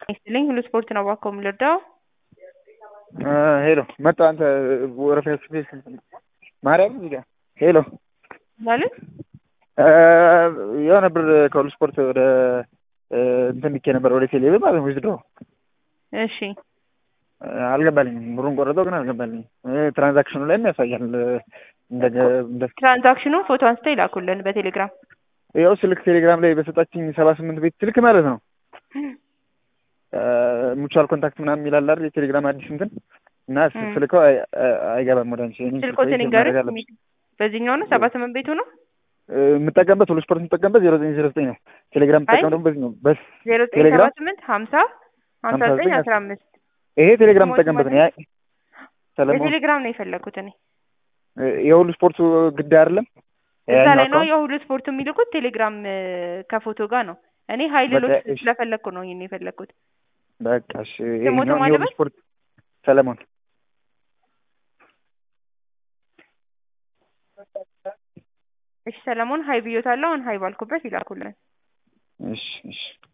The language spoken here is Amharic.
ይስጥልኝ ሁሉ ስፖርት ነው እባክዎ የምልርዳው? ሄሎ መጣ አንተ ወረፋ ስፔስ ማርያም እዚህ ጋር ሄሎ ማለት የሆነ ብር ከሁሉ ስፖርት ወደ እንትን ልኬ ነበር ወደ ቴሌ ብር ማለት ነው ዊዝድሮ እሺ አልገባልኝም። ብሩን ቆረጠው ግን አልገባልኝም። ትራንዛክሽኑ ላይም ያሳያል። እንደ ትራንዛክሽኑን ፎቶ አንስተው ይላኩልን በቴሌግራም ያው ስልክ ቴሌግራም ላይ በሰጣችኝ ሰባ ስምንት ቤት ስልክ ማለት ነው ሙቹዋል ኮንታክት ምናምን የሚላል አይደል የቴሌግራም አዲስ እንትን እና ስልከው አይገባም ወደ አንቺ ስልኮትን ይንገሩኝ። በዚህኛው ነው ሰባ ስምንት ቤቱ ነው የምጠቀምበት ሁሉ ስፖርት የምጠቀምበት ዜሮ ዘጠኝ ዜሮ ዘጠኝ ነው። ቴሌግራም የምጠቀም ደግሞ በዚህ ነው። በስ ዜሮ ዘጠኝ ሰባ ስምንት ሀምሳ ሀምሳ ዘጠኝ አስራ አምስት ይሄ ቴሌግራም የምጠቀምበት ነው። ሰለሞን የቴሌግራም ነው የፈለኩት እኔ የሁሉ ስፖርቱ ግድ አይደለም እዛ ላይ ነው የሁሉ ስፖርቱ የሚልኩት ቴሌግራም ከፎቶ ጋር ነው። እኔ ሀይልሎች ስለፈለግኩ ነው ይሄን የፈለግኩት። በቃ እሺ፣ የሁሉ ስፖርት ሰለሞን እሺ፣ ሰለሞን ሀይ ብዮታለሁ። አሁን ሀይ ባልኩበት ይላኩልን። እሺ እሺ